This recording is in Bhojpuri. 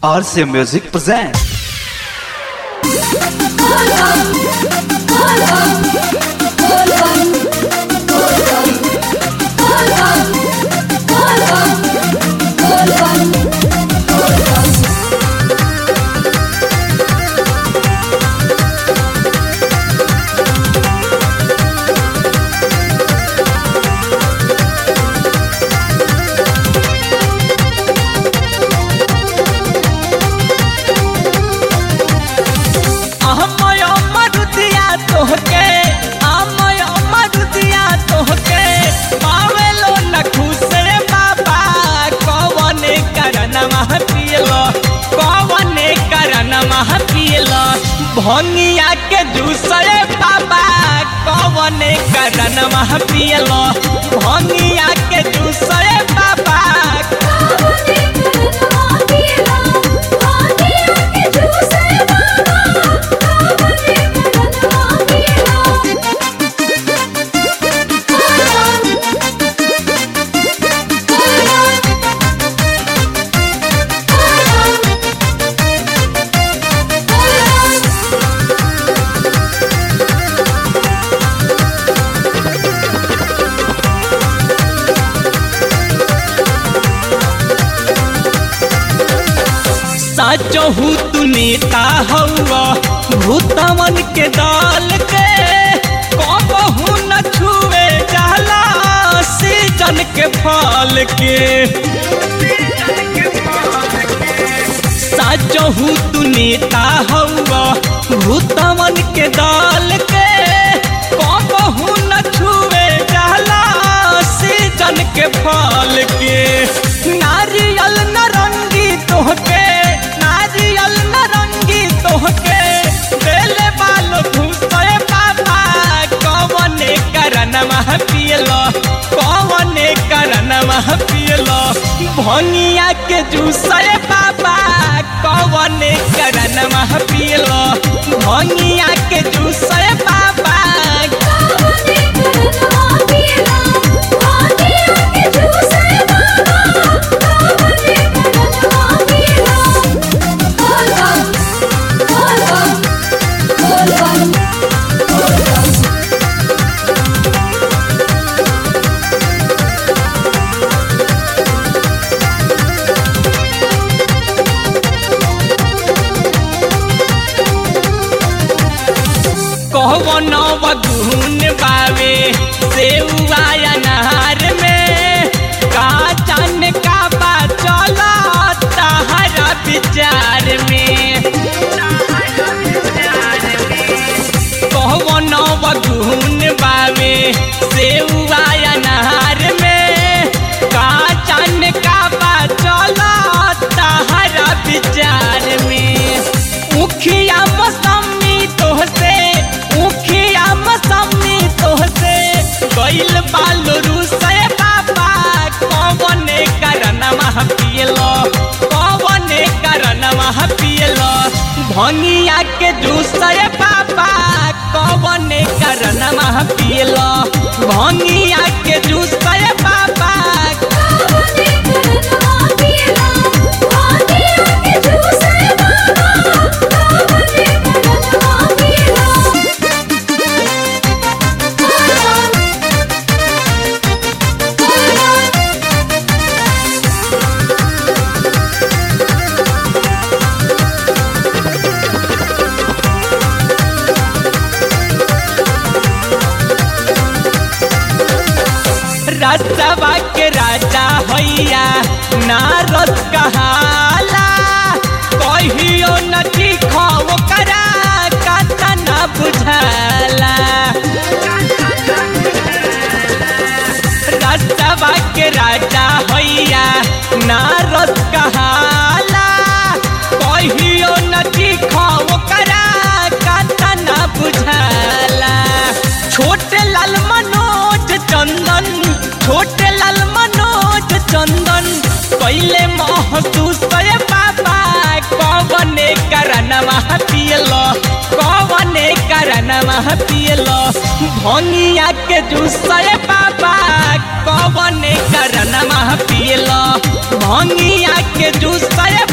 RC Music presents. अहमय मरुदिया तोहके अहमय मरुदिया तोहके पावेलो न खुसे बाबा कवने करन मह पियलो कवने करन मह पियलो भंगिया के दूसरे बाबा कवने करन मह पियलो भंगिया के दूसरे बाबा सचहू तू नेता हौआ भूतमन के दल के कबहू न छुए जाला सीजन के फल के सचहू तू नेता हौआ भूतमन के दल के कबहू न छुए जाला सीजन के फल के नारियल नरंगी तोहके नारियल नरंगी तोहके बेले बालो घुसए बाबा कवने करन मह पियलो कवने करन मह पियलो भंगिया के जूसए बाबा कवने करन मह पियलो भंगिया के जूसए बाबा कहवन बगुन बावे सेउआ अनार में का जान का बा चला तहरा विचार में कहवन बगुन बावे सेउआ अनार में का जान का बा चला तहरा विचार में उखिया मौसमी तोहसे उखिया मौसमी तोहसे गइल बालो रुसे बाबा कवने करन मह पियलो कवने करन मह पियलो भंगिया के दूसरे बाबा कवने करन मह पियलो भंगिया के दूसरे बाबा रसवा के राजा हैया नारद कहाला कहियो न दिखो करा कता न बुझाला रसवा के राजा हैया नारद कहाला कहियो न दिखो करा कता न बुझाला छोटे लाल मनोज चंदन छोटे लाल मनोज चंदन पहले महसूस करे बाबा कवने करन मह पियलो कवने करन मह पियलो भंगिया के जूसरे बाबा कवने करन मह पियलो भंगिया के जूसरे